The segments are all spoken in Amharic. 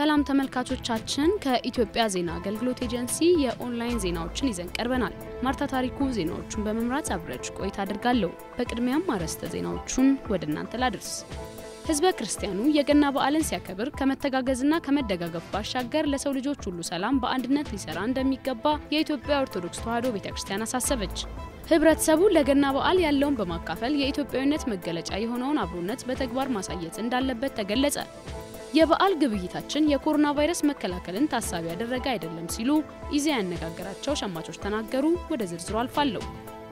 ሰላም ተመልካቾቻችን፣ ከኢትዮጵያ ዜና አገልግሎት ኤጀንሲ የኦንላይን ዜናዎችን ይዘን ቀርበናል። ማርታ ታሪኩ ዜናዎቹን በመምራት አብረች ቆይታ አድርጋለሁ። በቅድሚያም አርዕስተ ዜናዎቹን ወደ እናንተ ላድርስ። ህዝበ ክርስቲያኑ የገና በዓልን ሲያከብር ከመተጋገዝና ከመደጋገፍ ባሻገር ለሰው ልጆች ሁሉ ሰላም በአንድነት ሊሰራ እንደሚገባ የኢትዮጵያ ኦርቶዶክስ ተዋሕዶ ቤተ ክርስቲያን አሳሰበች። ህብረተሰቡ ለገና በዓል ያለውን በማካፈል የኢትዮጵያዊነት መገለጫ የሆነውን አብሮነት በተግባር ማሳየት እንዳለበት ተገለጸ። የበዓል ግብይታችን የኮሮና ቫይረስ መከላከልን ታሳቢ ያደረገ አይደለም ሲሉ ኢዜአ ያነጋገራቸው ሸማቾች ተናገሩ። ወደ ዝርዝሩ አልፋለሁ።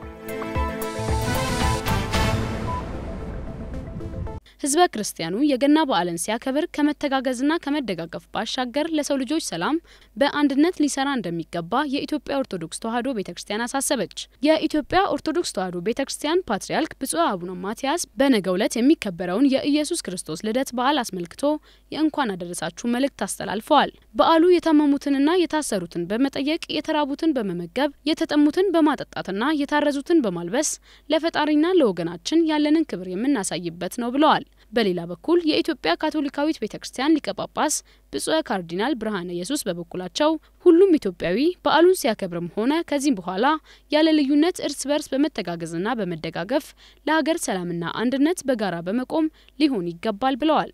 ህዝበ ክርስቲያኑ የገና በዓልን ሲያከብር ከመተጋገዝና ከመደጋገፍ ባሻገር ለሰው ልጆች ሰላም በአንድነት ሊሰራ እንደሚገባ የኢትዮጵያ ኦርቶዶክስ ተዋሕዶ ቤተ ክርስቲያን አሳሰበች። የኢትዮጵያ ኦርቶዶክስ ተዋሕዶ ቤተ ክርስቲያን ፓትርያርክ ብፁዕ አቡነ ማትያስ በነገው ዕለት የሚከበረውን የኢየሱስ ክርስቶስ ልደት በዓል አስመልክቶ የእንኳን አደረሳችሁ መልእክት አስተላልፈዋል። በዓሉ የታመሙትንና የታሰሩትን በመጠየቅ የተራቡትን በመመገብ የተጠሙትን በማጠጣትና የታረዙትን በማልበስ ለፈጣሪና ለወገናችን ያለንን ክብር የምናሳይበት ነው ብለዋል። በሌላ በኩል የኢትዮጵያ ካቶሊካዊት ቤተ ክርስቲያን ሊቀ ጳጳስ ብፁዕ ካርዲናል ብርሃነ ኢየሱስ በበኩላቸው ሁሉም ኢትዮጵያዊ በዓሉን ሲያከብርም ሆነ ከዚህም በኋላ ያለ ልዩነት እርስ በርስ በመተጋገዝና በመደጋገፍ ለሀገር ሰላምና አንድነት በጋራ በመቆም ሊሆን ይገባል ብለዋል።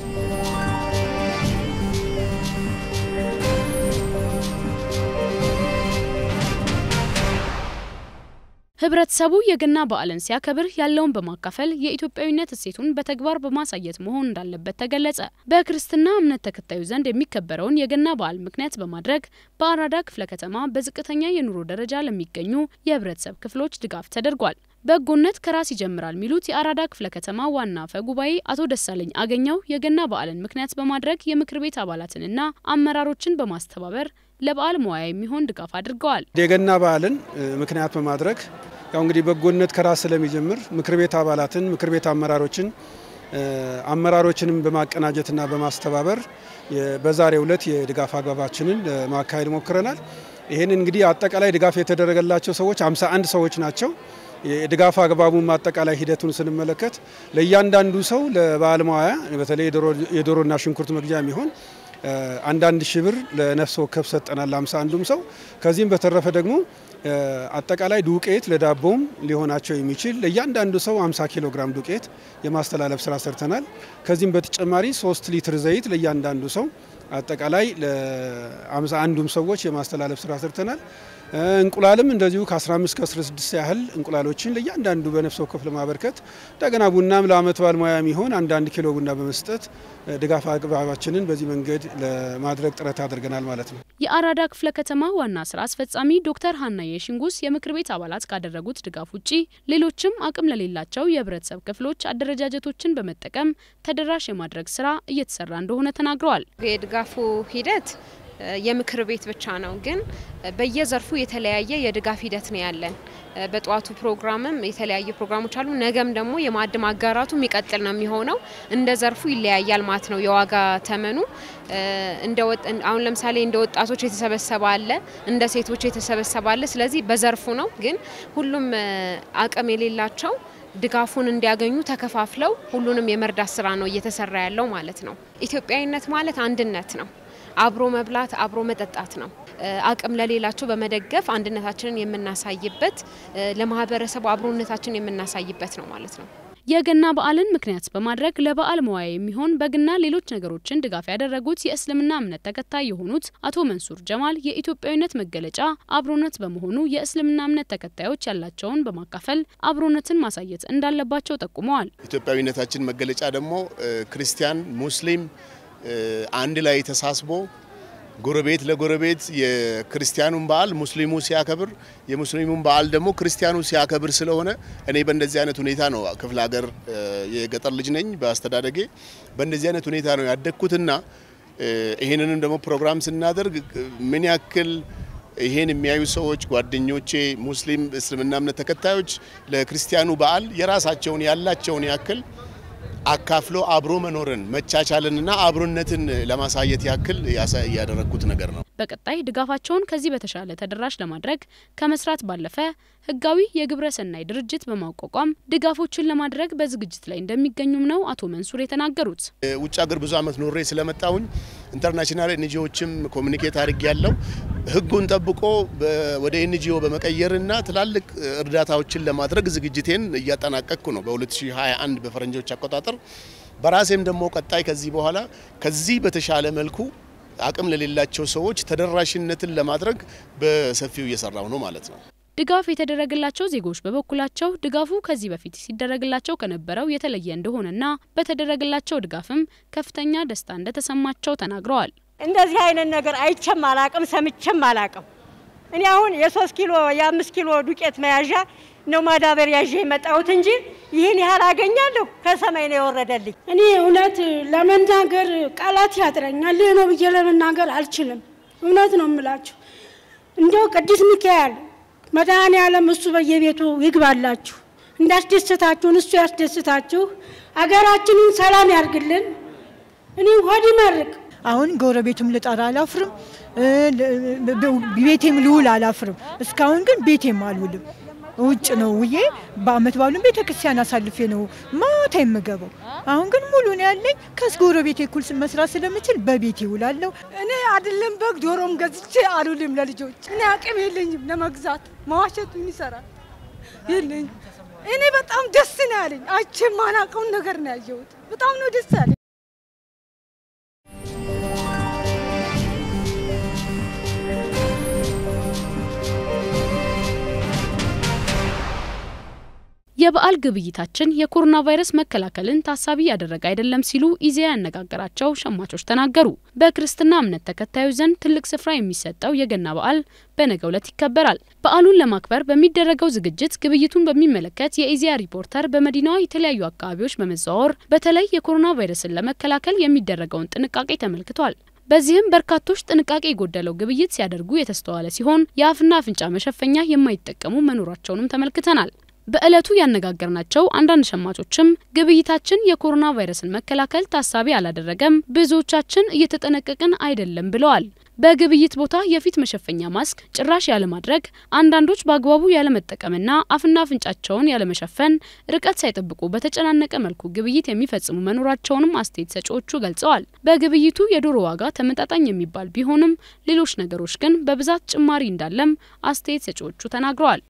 ህብረተሰቡ የገና በዓልን ሲያከብር ያለውን በማካፈል የኢትዮጵያዊነት እሴቱን በተግባር በማሳየት መሆን እንዳለበት ተገለጸ። በክርስትና እምነት ተከታዩ ዘንድ የሚከበረውን የገና በዓል ምክንያት በማድረግ በአራዳ ክፍለ ከተማ በዝቅተኛ የኑሮ ደረጃ ለሚገኙ የህብረተሰብ ክፍሎች ድጋፍ ተደርጓል። በጎነት ከራስ ይጀምራል የሚሉት የአራዳ ክፍለ ከተማ ዋና አፈ ጉባኤ አቶ ደሳለኝ አገኘው የገና በዓልን ምክንያት በማድረግ የምክር ቤት አባላትንና አመራሮችን በማስተባበር ለበዓል መዋያ የሚሆን ድጋፍ አድርገዋል። የገና በዓልን ምክንያት በማድረግ ያው እንግዲህ በጎነት ከራስ ስለሚጀምር ምክር ቤት አባላትን፣ ምክር ቤት አመራሮችን አመራሮችንም በማቀናጀትና በማስተባበር በዛሬው ዕለት የድጋፍ አግባባችንን ማካሄድ ሞክረናል። ይህን እንግዲህ አጠቃላይ ድጋፍ የተደረገላቸው ሰዎች 51 ሰዎች ናቸው። የድጋፍ አግባቡም አጠቃላይ ሂደቱን ስንመለከት ለእያንዳንዱ ሰው ለበዓል መዋያ በተለይ የዶሮና ሽንኩርት መግዣ የሚሆን አንዳንድ ሺህ ብር ለነፍስ ወከፍ ሰጠናል አምሳ አንዱም ሰው ከዚህም በተረፈ ደግሞ አጠቃላይ ዱቄት ለዳቦም ሊሆናቸው የሚችል ለእያንዳንዱ ሰው 50 ኪሎ ግራም ዱቄት የማስተላለፍ ስራ ሰርተናል። ከዚህም በተጨማሪ 3 ሊትር ዘይት ለእያንዳንዱ ሰው አጠቃላይ ለአምሳ አንዱም ሰዎች የማስተላለፍ ስራ ሰርተናል። እንቁላልም እንደዚሁ ከ15 ከ16 ያህል እንቁላሎችን ለእያንዳንዱ በነፍስ ወከፍ ለማበርከት እንደገና ቡናም ለአመት በዓል ሙያ የሚሆን አንዳንድ ኪሎ ቡና በመስጠት ድጋፍ አግባባችንን በዚህ መንገድ ለማድረግ ጥረት አድርገናል ማለት ነው። የአራዳ ክፍለ ከተማ ዋና ስራ አስፈጻሚ ዶክተር ሀና የሽንጉስ የምክር ቤት አባላት ካደረጉት ድጋፍ ውጪ ሌሎችም አቅም ለሌላቸው የህብረተሰብ ክፍሎች አደረጃጀቶችን በመጠቀም ተደራሽ የማድረግ ስራ እየተሰራ እንደሆነ ተናግረዋል። የድጋፉ ሂደት የምክር ቤት ብቻ ነው፣ ግን በየዘርፉ የተለያየ የድጋፍ ሂደት ነው ያለን። በጠዋቱ ፕሮግራምም የተለያዩ ፕሮግራሞች አሉ። ነገም ደግሞ የማዕድ ማጋራቱ የሚቀጥል ነው የሚሆነው። እንደ ዘርፉ ይለያያል ማለት ነው የዋጋ ተመኑ። አሁን ለምሳሌ እንደ ወጣቶች የተሰበሰበ አለ፣ እንደ ሴቶች የተሰበሰበ አለ። ስለዚህ በዘርፉ ነው። ግን ሁሉም አቅም የሌላቸው ድጋፉን እንዲያገኙ ተከፋፍለው ሁሉንም የመርዳት ስራ ነው እየተሰራ ያለው ማለት ነው። ኢትዮጵያዊነት ማለት አንድነት ነው። አብሮ መብላት፣ አብሮ መጠጣት ነው። አቅም ለሌላቸው በመደገፍ አንድነታችንን የምናሳይበት ለማህበረሰቡ አብሮነታችንን የምናሳይበት ነው ማለት ነው። የገና በዓልን ምክንያት በማድረግ ለበዓል መዋያ የሚሆን በግና ሌሎች ነገሮችን ድጋፍ ያደረጉት የእስልምና እምነት ተከታይ የሆኑት አቶ መንሱር ጀማል የኢትዮጵያዊነት መገለጫ አብሮነት በመሆኑ የእስልምና እምነት ተከታዮች ያላቸውን በማካፈል አብሮነትን ማሳየት እንዳለባቸው ጠቁመዋል። ኢትዮጵያዊነታችን መገለጫ ደግሞ ክርስቲያን፣ ሙስሊም አንድ ላይ ተሳስቦ ጎረቤት ለጎረቤት የክርስቲያኑን በዓል ሙስሊሙ ሲያከብር የሙስሊሙን በዓል ደግሞ ክርስቲያኑ ሲያከብር ስለሆነ እኔ በእንደዚህ አይነት ሁኔታ ነው ክፍለ ሀገር የገጠር ልጅ ነኝ በአስተዳደጌ በእንደዚህ አይነት ሁኔታ ነው ያደግኩትና ይህንንም ደግሞ ፕሮግራም ስናደርግ ምን ያክል ይሄን የሚያዩ ሰዎች ጓደኞቼ ሙስሊም እስልምና እምነት ተከታዮች ለክርስቲያኑ በዓል የራሳቸውን ያላቸውን ያክል አካፍሎ አብሮ መኖርን መቻቻልንና አብሮነትን ለማሳየት ያክል ያደረግኩት ነገር ነው። በቀጣይ ድጋፋቸውን ከዚህ በተሻለ ተደራሽ ለማድረግ ከመስራት ባለፈ ህጋዊ የግብረ ሰናይ ድርጅት በማቋቋም ድጋፎችን ለማድረግ በዝግጅት ላይ እንደሚገኙም ነው አቶ መንሱር የተናገሩት። ውጭ ሀገር ብዙ ዓመት ኖሬ ስለመጣሁኝ ኢንተርናሽናል ኤንጂኦዎችም ኮሚኒኬት አድርጌ ያለው ህጉን ጠብቆ ወደ ኤንጂኦ በመቀየርና ትላልቅ እርዳታዎችን ለማድረግ ዝግጅቴን እያጠናቀቅኩ ነው በ2021 በፈረንጆች አቆጣጠር። በራሴም ደግሞ ቀጣይ ከዚህ በኋላ ከዚህ በተሻለ መልኩ አቅም ለሌላቸው ሰዎች ተደራሽነትን ለማድረግ በሰፊው እየሰራው ነው ማለት ነው። ድጋፍ የተደረገላቸው ዜጎች በበኩላቸው ድጋፉ ከዚህ በፊት ሲደረግላቸው ከነበረው የተለየ እንደሆነና በተደረገላቸው ድጋፍም ከፍተኛ ደስታ እንደተሰማቸው ተናግረዋል። እንደዚህ አይነት ነገር አይቼም አላቅም፣ ሰምቼም አላቅም። እኔ አሁን የሶስት ኪሎ የአምስት ኪሎ ዱቄት መያዣ ነው ማዳበሪያ ይዤ የመጣሁት እንጂ ይህን ያህል አገኛለሁ ከሰማይ ነው የወረደልኝ። እኔ እውነት ለመናገር ቃላት ያጥረኛል። ይህ ነው ብዬ ለመናገር አልችልም። እውነት ነው የምላችሁ። እንደው ቅዱስ ሚካኤል መድኃኔ ዓለም እሱ በየቤቱ ይግባላችሁ፣ እንዳስደሰታችሁን እሱ ያስደስታችሁ፣ አገራችንን ሰላም ያርግልን። እኔ ሆድ ይመርቅ። አሁን ጎረቤቱም ልጠራ አላፍርም፣ ቤቴም ልውል አላፍርም። እስካሁን ግን ቤቴም አልውልም። ውጭ ነው ውዬ በአመት ባሉን ቤተ ክርስቲያን አሳልፌ ነው ማታ የምገባው። አሁን ግን ሙሉ ነው ያለኝ። ከጎረቤቴ እኩል መስራት ስለምችል በቤቴ ይውላለሁ። እኔ አይደለም በግ ዶሮም ገዝቼ አልውልም ለልጆች። እኔ አቅም የለኝም ለመግዛት። መዋሸቱን ይሰራል የለኝም። እኔ በጣም ደስ ነው ያለኝ። አይቼ የማላውቀውን ነገር ነው ያየሁት። በጣም ነው ደስ ያለኝ። የበዓል ግብይታችን የኮሮና ቫይረስ መከላከልን ታሳቢ ያደረገ አይደለም ሲሉ ኢዜአ ያነጋገራቸው ሸማቾች ተናገሩ። በክርስትና እምነት ተከታዮች ዘንድ ትልቅ ስፍራ የሚሰጠው የገና በዓል በነገው ዕለት ይከበራል። በዓሉን ለማክበር በሚደረገው ዝግጅት ግብይቱን በሚመለከት የኢዜአ ሪፖርተር በመዲናዋ የተለያዩ አካባቢዎች በመዘዋወር በተለይ የኮሮና ቫይረስን ለመከላከል የሚደረገውን ጥንቃቄ ተመልክቷል። በዚህም በርካቶች ጥንቃቄ የጎደለው ግብይት ሲያደርጉ የተስተዋለ ሲሆን የአፍና አፍንጫ መሸፈኛ የማይጠቀሙ መኖራቸውንም ተመልክተናል። በዕለቱ ያነጋገርናቸው አንዳንድ ሸማቾችም ግብይታችን የኮሮና ቫይረስን መከላከል ታሳቢ አላደረገም፣ ብዙዎቻችን እየተጠነቀቅን አይደለም ብለዋል። በግብይት ቦታ የፊት መሸፈኛ ማስክ ጭራሽ ያለማድረግ፣ አንዳንዶች በአግባቡ ያለመጠቀምና አፍና አፍንጫቸውን ያለመሸፈን፣ ርቀት ሳይጠብቁ በተጨናነቀ መልኩ ግብይት የሚፈጽሙ መኖራቸውንም አስተያየት ሰጪዎቹ ገልጸዋል። በግብይቱ የዶሮ ዋጋ ተመጣጣኝ የሚባል ቢሆንም ሌሎች ነገሮች ግን በብዛት ጭማሪ እንዳለም አስተያየት ሰጪዎቹ ተናግረዋል።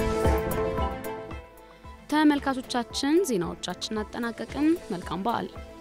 ተመልካቾቻችን ዜናዎቻችን አጠናቀቅን። መልካም በዓል